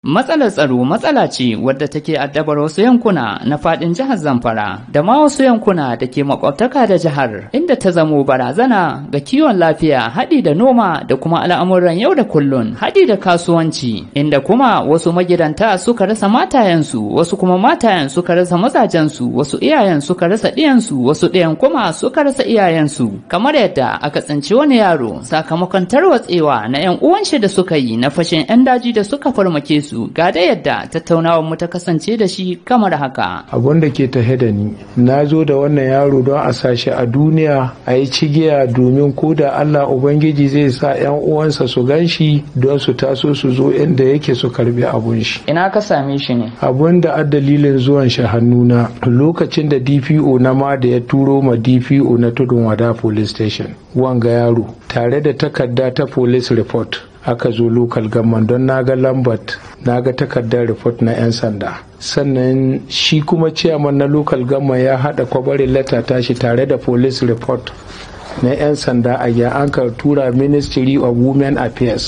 Matsalar tsaro matsala ce wadda take addabar wasu yankuna na fadin jihar Zamfara da ma wasu yankuna da ke makwabtaka da jihar inda ta zamo barazana ga kiwon lafiya haɗi da noma da kuma al'amuran yau da kullun haɗi da kasuwanci inda kuma wasu magidanta suka rasa matayensu wasu kuma matayen suka rasa mazajensu wasu iyayen suka rasa ɗiyansu wasu ɗiyan kuma suka rasa iyayensu kamar yadda aka tsinci wani yaro sakamakon tarwatsewa na 'yan uwan shi da suka yi na fashin 'yan daji da suka farmake su su ga da yadda tattaunawar mu ta kasance da shi kamar haka. Abun da ke tahe da ni, na zo da wannan yaro don a sashi a duniya a yi cigiya domin ko da Allah Ubangiji zai sa 'yan uwansa su gan shi don su taso su zo inda yake su karbi abun shi. Ina ka same shi ne? Abun da dalilin zuwan shi hannuna lokacin da DPO na ma da ya turo ma DPO na tudun wada police station. Wanga yaro tare da takarda ta police report aka zo local government don naga lambat naga takardar report na 'yan sanda sannan shi kuma chairman na local government ya hada kwabarin letter tashi tare da police report na 'yan sanda a ya an ka tura ministry of women affairs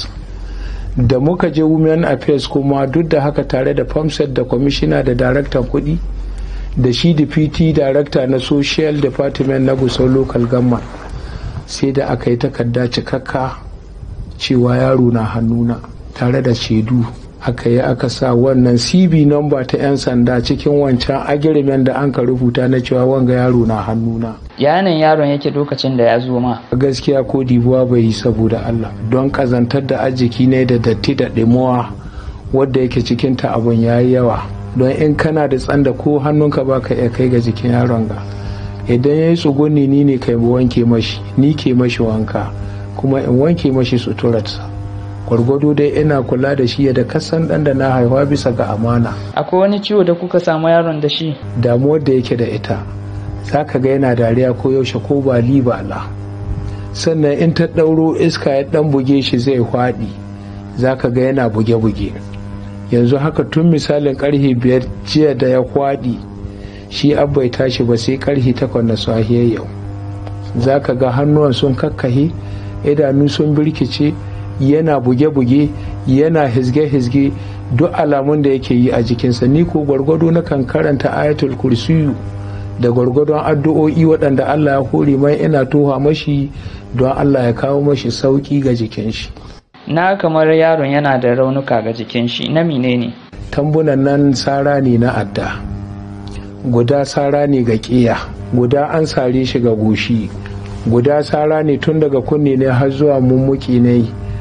da muka je women affairs kuma duk da haka tare da famsed da commissioner da daraktan kudi da shi deputy director na social department na gusau local government sai da aka yi takarda cikakka cewa yaro na hannuna tare da shaidu aka yi aka sa wannan cb number ta 'yan sanda cikin wancan agreement da an ka rubuta na cewa wanga yaro na hannuna yanin yaron yake lokacin da ya zo ma gaskiya ko dibuwa bai yi saboda allah don kazantar da arziki ne da datti da ɗimuwa wadda yake cikin ta abun ya yi yawa don in kana da tsanda ko hannunka ba ka iya kai ga jikin yaron ga idan ya yi tsuguni ni ne kai wanke mashi ni ke mashi wanka kuma in wanke mashi suturarsa gwargwado dai ina kula da shi da kasan dan da na haihuwa bisa ga amana akwai wani ciwo da kuka samu yaron da shi damuwar da yake da ita za ka ga yana dariya ko yaushe ko ba ba la sannan in ta ɗauro iska ya ɗan buge shi zai hwaɗi za ka ga yana buge-buge yanzu haka tun misalin karfe biyar jiya da ya hwaɗi shi bai tashi ba sai karfe takwas na sahiyar yau za ka ga hannuwan sun kakkahe idanu sun birkice yana buge-buge yana hizge-hizge duk alamun da yake yi a jikinsa ni ko gwargwado na kan karanta ayatul kursiyu da gwargwadon addu'o'i waɗanda Allah ya hore mai ina toha mashi don Allah ya kawo mashi sauƙi ga jikin shi na kamar yaron yana da raunuka ga jikin shi na menene tambunan nan sara ne na adda guda sara ne ga ƙiya guda an sare shi ga goshi guda sara ne tun daga kunne ne har zuwa mummuki ne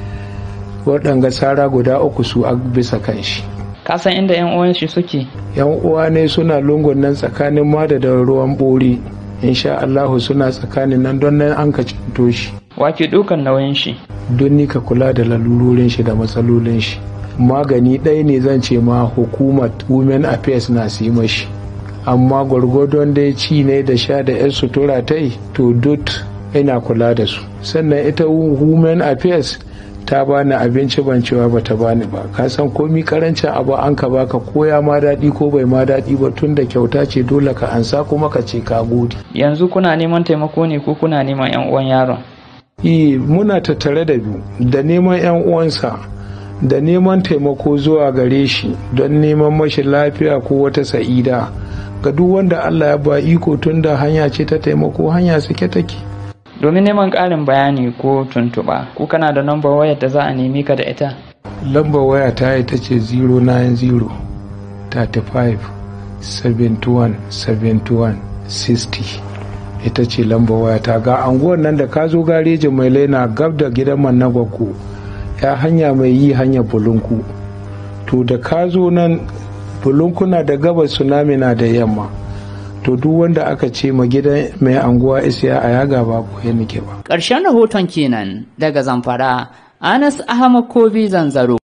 waɗanga sara guda uku su a bisa kan shi kasan inda yan uwan shi suke yan uwa ne suna lungun nan tsakanin mada da ruwan bori insha Allahu suna tsakanin nan don nan an ka cinto shi wake dukan nauyin shi don ni ka kula da lalurorin shi da matsalolin shi magani ɗaya ne zan ce ma hukumar women affairs na su yi mashi amma gwargwadon dai ci ne da sha da 'yan sutura ta yi to duk ina kula da su sannan ita women affairs ta bani abinci ban cewa ba ta bani ba ka san komi karancin abu an ka baka koya ma daɗi ko bai ma daɗi ba tun da kyauta ce dole ka ansa kuma ka ce ka gode yanzu kuna neman taimako ne ko kuna neman yan uwan yaron eh muna tattare da biyu da neman yan uwansa da neman taimako zuwa gare shi don neman mashi lafiya ko wata sa'ida ga duk wanda Allah ya ba iko tun da hanya ce ta taimako hanya suke take. Domin neman ƙarin bayani ko tuntuɓa, ko kana da lambar wayar da za a nemi ka da ita? Lambar waya ta ita ce 090 35 71 71 60 ita ce lambar waya ta ga anguwan nan da ka zo garejin mai laina gab da gidan man na gwakko ya hanya mai yi hanya bulunku to da ka zo nan bulunkuna da gabas tsunami na da yamma to duk wanda aka ce ma gidan mai anguwa isiya a yaga ba ko ya nike ba ƙarshen rahoton kenan daga zamfara anas ahmad kobi zanzaro